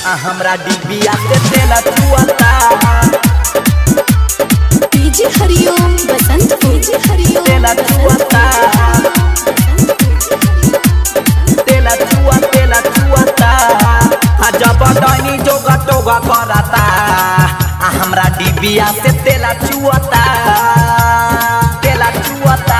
आ हमरा डिबिया से तेला चुअता डीजे हरिओम बसंत डीजे हरिओम तेला चुअता तेला चुआ तेला चुअता आ जब डनी जोगा टोगा करता आ हमरा डिबिया से तेला चुअता तेला चुअता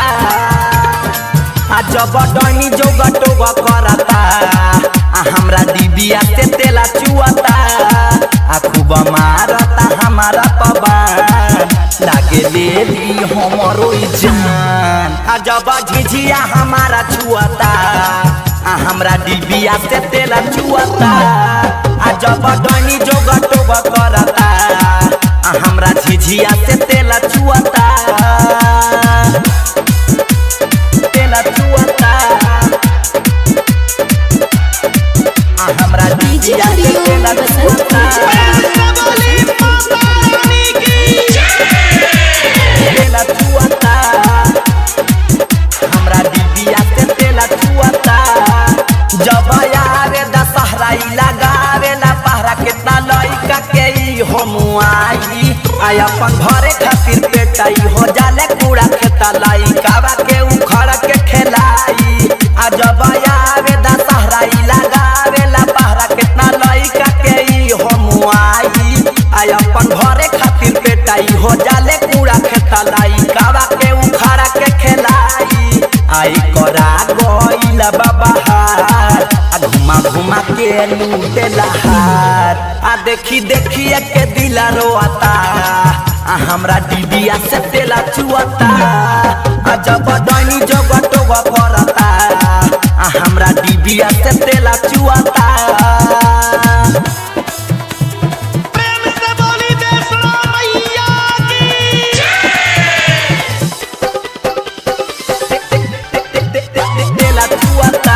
आ जब डनी जोगा टोगा करता आ हमरा डिबिया से तेला चुअता आ खूब मारता हमारा पवन लागे लेली हमरो ई जान आ जब झिझिया हमारा छुअता आ हमरा डिबिया से तेला चुअता आ जब डनी जोगा टोगा करता आ हमरा झिझिया से तेला चुअता तेला चुअता आ हमरा डीजे डिबिया से हरिओम तेला बसंत चुअता तेला चुअता हमरा डिबिया से तेला चुअता जब आवे दशहरा ई लगावेला पहरा कितना लइका के ई हो मुआई आई अपन घरे खातिर पेटाई हो जाले कूड़ा खेता लइका के उखड़ के खेलाई आ जब आवे दशहरा ई लगावेला पहरा कितना लइका के ई हो मुआई आई अपन घरे खातिर पेटाई हो जाले कूड़ा खेता लइका के उखड़ के खेलाई आई करा गइला बाबा हार आ घुमा घुमा के लूटे लहार आ देखी देखी के दिला रोता आ हमरा डिबिया से तेला चुअता आ जब डनी जब टोग करता आ हमरा डिबिया से तेला चुअता प्रेम से बोली वैष्णो मैया की तेला चुअता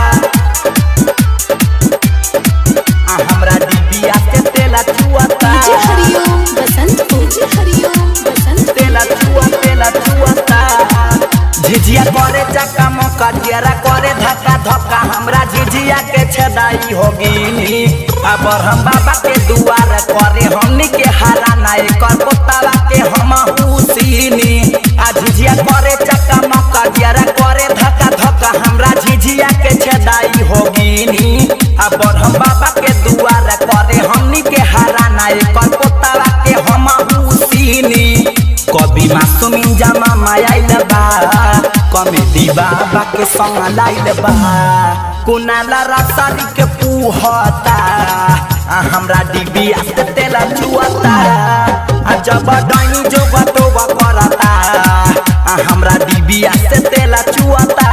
आ हमरा डिबिया से तेला चुअता डीजे हरिओम बसंत डीजे हरिओम बसंत तेला चुआ तेला चुआता झिझिया करे चक्का मौका दियरा करे धक्का धक्का हमरा झिझिया के छदाई होगी अब हम बाबा के दुआर करे हमनी के हारा नाय कर पोतावा के हम हुसीनी आ झिझिया करे चक्का मौका दियरा करे धक्का धक्का हमरा झिझिया के छदाई होगी अब हम बाबा के दुआर करे हमनी के हारा नाय कर पोतावा के हम हुसीनी कभी मासूमिन जमा मायाइल बा कमेडी बाबा के संग लाइल बा कुनाला रसारी के पूहता आ हमरा डिबिया से तेला चुअता आ जब डाइन जो बटोबा करता आ हमरा डिबिया से तेला चुअता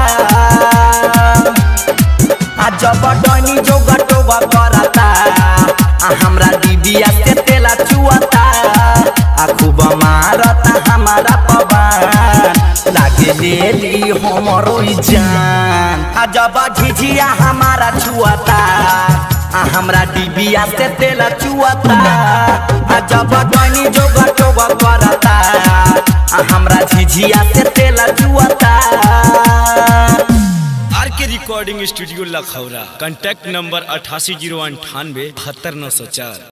आ जब डनी जो गटोबा करता आ हमरा डिबिया से तेला चुअता आ खूब मारता हमारा पवन लागे लेली हमरो ई जान आ जब झिझिया हमारा छुअता आ हमरा डिबिया से तेला चुअता आ जब डनी जो गटोबा करता आ हमरा झिझिया से तेला चुअता R K recording studio Lakhaura contact number अठासी जीरो अंठानवे बहत्तर नौ सौ चार